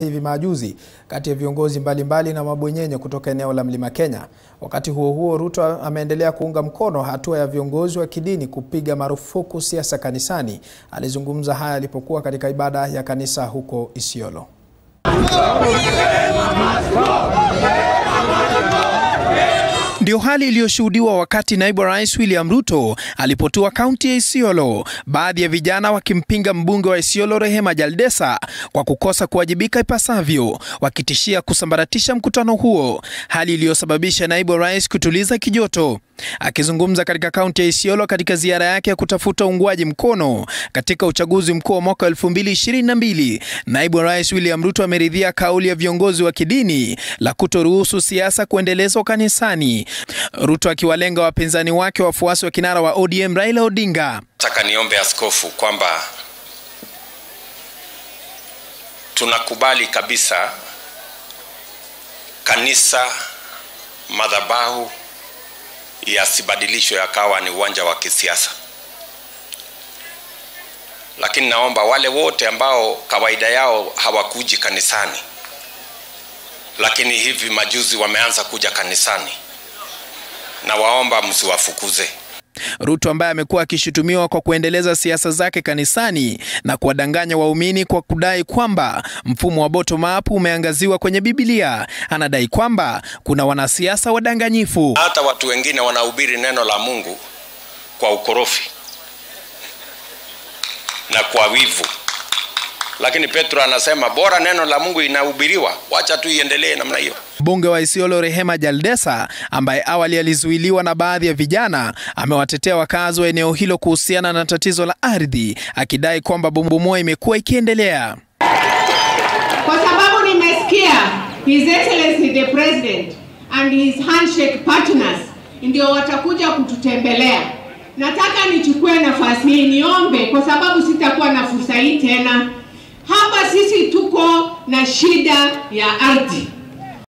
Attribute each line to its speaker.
Speaker 1: hivi majuzi kati ya viongozi mbalimbali na mabwenyenye kutoka eneo la Mlima Kenya. Wakati huo huo, Ruto ameendelea kuunga mkono hatua ya viongozi wa kidini kupiga marufuku siasa kanisani. Alizungumza haya alipokuwa katika ibada ya kanisa huko Isiolo. Ndio hali iliyoshuhudiwa wakati naibu rais William Ruto alipotua kaunti ya Isiolo, baadhi ya vijana wakimpinga mbunge wa Isiolo Rehema Jaldesa kwa kukosa kuwajibika ipasavyo, wakitishia kusambaratisha mkutano huo, hali iliyosababisha naibu rais kutuliza kijoto. Akizungumza katika kaunti ya Isiolo katika ziara yake ya kutafuta uungwaji mkono katika uchaguzi mkuu wa mwaka 2022, naibu rais William Ruto ameridhia kauli ya viongozi wa kidini la kutoruhusu siasa kuendelezwa kanisani. Ruto akiwalenga wapinzani wake wafuasi wa kinara wa ODM Raila Odinga.
Speaker 2: Nataka niombe askofu kwamba tunakubali kabisa kanisa madhabahu yasibadilishwe yakawa ni uwanja wa kisiasa, lakini naomba wale wote ambao kawaida yao hawakuji kanisani, lakini hivi majuzi wameanza kuja kanisani, na waomba msiwafukuze.
Speaker 1: Ruto ambaye amekuwa akishutumiwa kwa kuendeleza siasa zake kanisani na kuwadanganya waumini kwa kudai kwamba mfumo wa bottom up umeangaziwa kwenye Biblia, anadai kwamba kuna wanasiasa wadanganyifu.
Speaker 2: Hata watu wengine wanahubiri neno la Mungu kwa ukorofi na kwa wivu, lakini Petro anasema bora neno la Mungu inahubiriwa, wacha tu iendelee namna hiyo.
Speaker 1: Mbunge wa Isiolo Rehema Jaldesa ambaye awali alizuiliwa na baadhi ya vijana amewatetea wakazi wa eneo hilo kuhusiana na tatizo la ardhi, akidai kwamba bomoa imekuwa ikiendelea.
Speaker 3: Kwa sababu nimesikia His Excellency the President and his handshake partners ndio watakuja kututembelea. Nataka nichukue nafasi hii niombe, kwa sababu sitakuwa na fursa hii tena. Hapa sisi tuko na shida ya ardhi